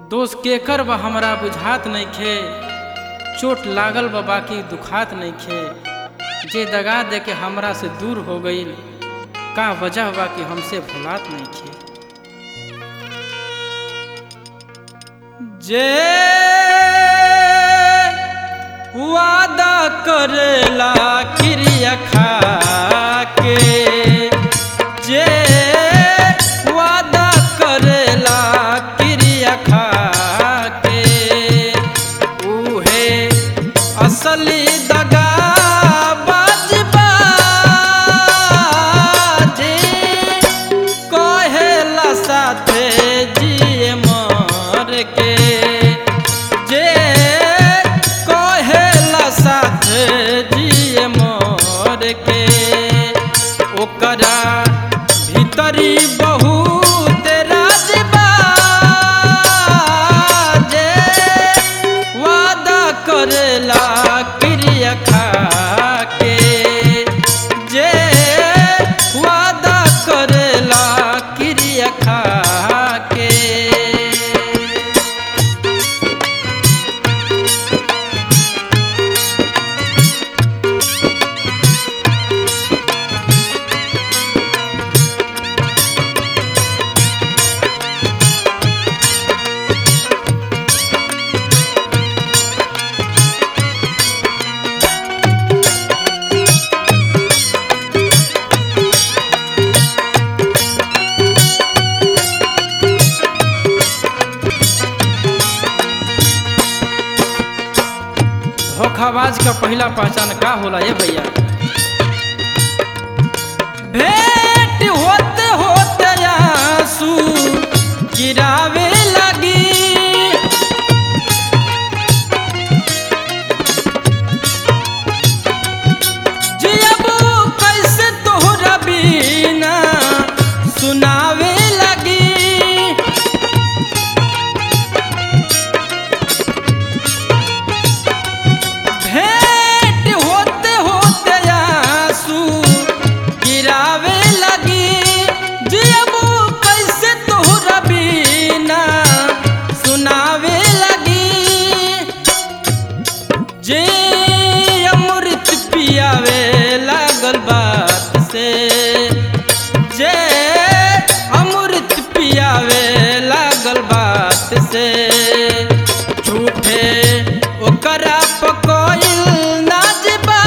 दोष केकर बा हमरा बुझात नइखे चोट लागल बा बाकी दुखात नइखे जे दगा दे के हमरा से दूर हो गईल का वजह बा कि हमसे भुलात नइखे जे वादा करेला क्रिया खा के जे वादा करेला क्रिया खा के उहे असली दगा बाजबा जे कहेला साथे जिए मर के जे कहेला साथे जिए मर के ओकरा भीतरी बहुत राजबा जे वादा करेला क्रिया खा के जे वादा करेला क्रिया खा के धोखाबाज का पहला पहचान का होला ये भैया भेंट होते होते आंसू गिरावे लगी जियबू कैसे तोहरा बिना सुनावे लगी भेंट होते होते आंसू गिरावे लगी जियबू कैसे तोहरा बिना सुनावे लगी जे अमृत पियावे लागल बात से जे अमृत पियावे लागल बात से झूठे ओकरा पकोइल नाजबा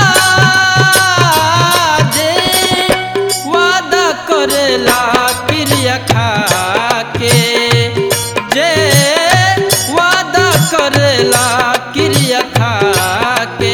जे वादा करेला क्रिया खा के जे वादा करेला क्रिया खा के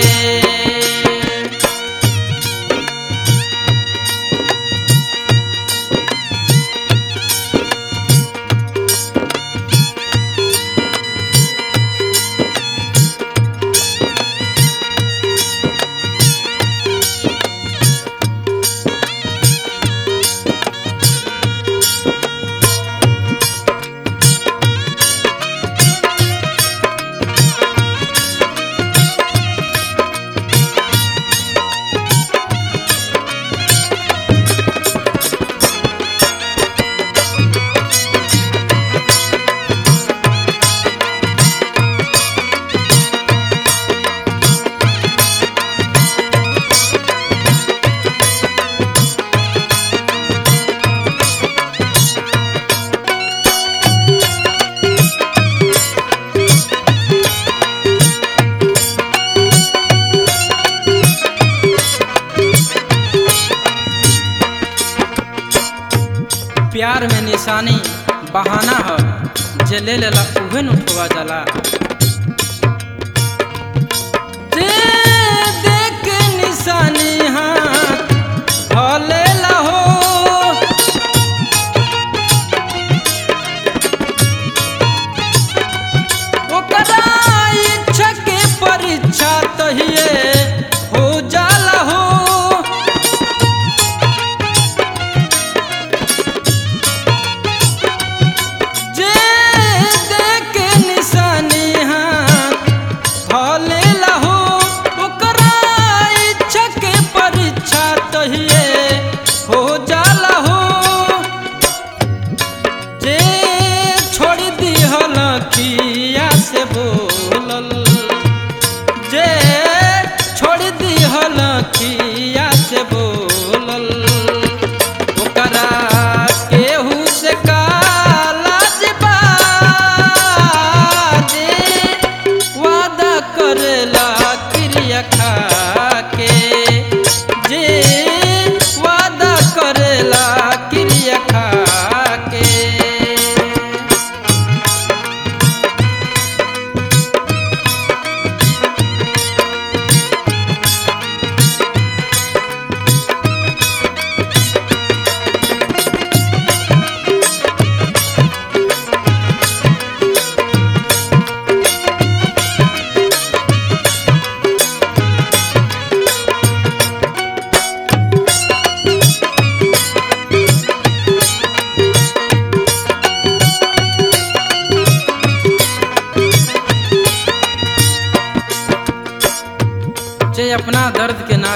प्यार में निशानी बहाना ह जे ले लेला उहे न उठवा जाला जे देख के निशानी हाथ धलेला हो ओकरा इच्छा के परीक्षा तहिए हो जाला हो जे देख निशानी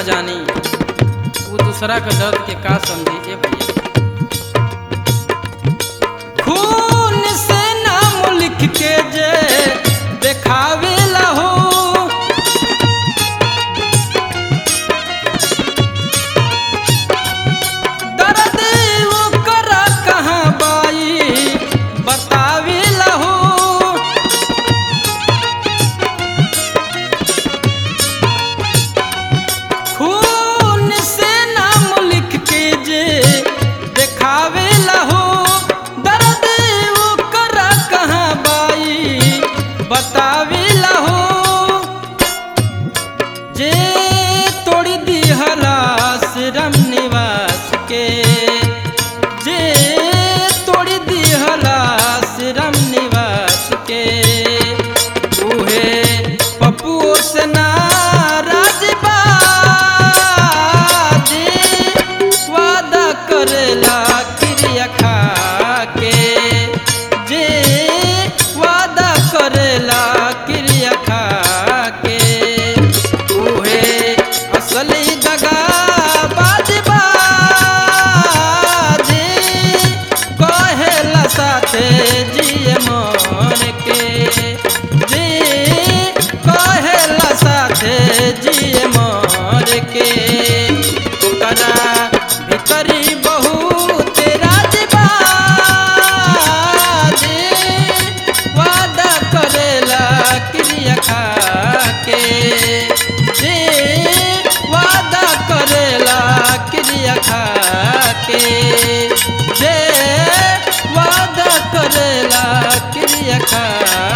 ना जानी वो दूसरा के दर्द के का समझी ए भैया खून से नाम लिख के जे देखावे हो दर्द ओकर कहाँ बाई बतावे हो खून से नाम लिख के जे देखावे हो दर्द ओकर कहाँ बाई बतावे हो जे तोड़ी दिहलास राम निवास के जे तोड़ी दिहलास राम निवास के उहे पप्पुओ से नाराज बा जे वादा करेला क्रिया खा के जे वादा करेला क्रिया खा के उहे असली दगा बाजबा जे कहेला साथे जिए मन के जे कहेला साथे जिए मर के ओकरा भीतरी बहुत राजबा जे वादा करेला क्रिया खा के जे वादा करेला क्रिया खा के जे वादा करेला क्रिया खा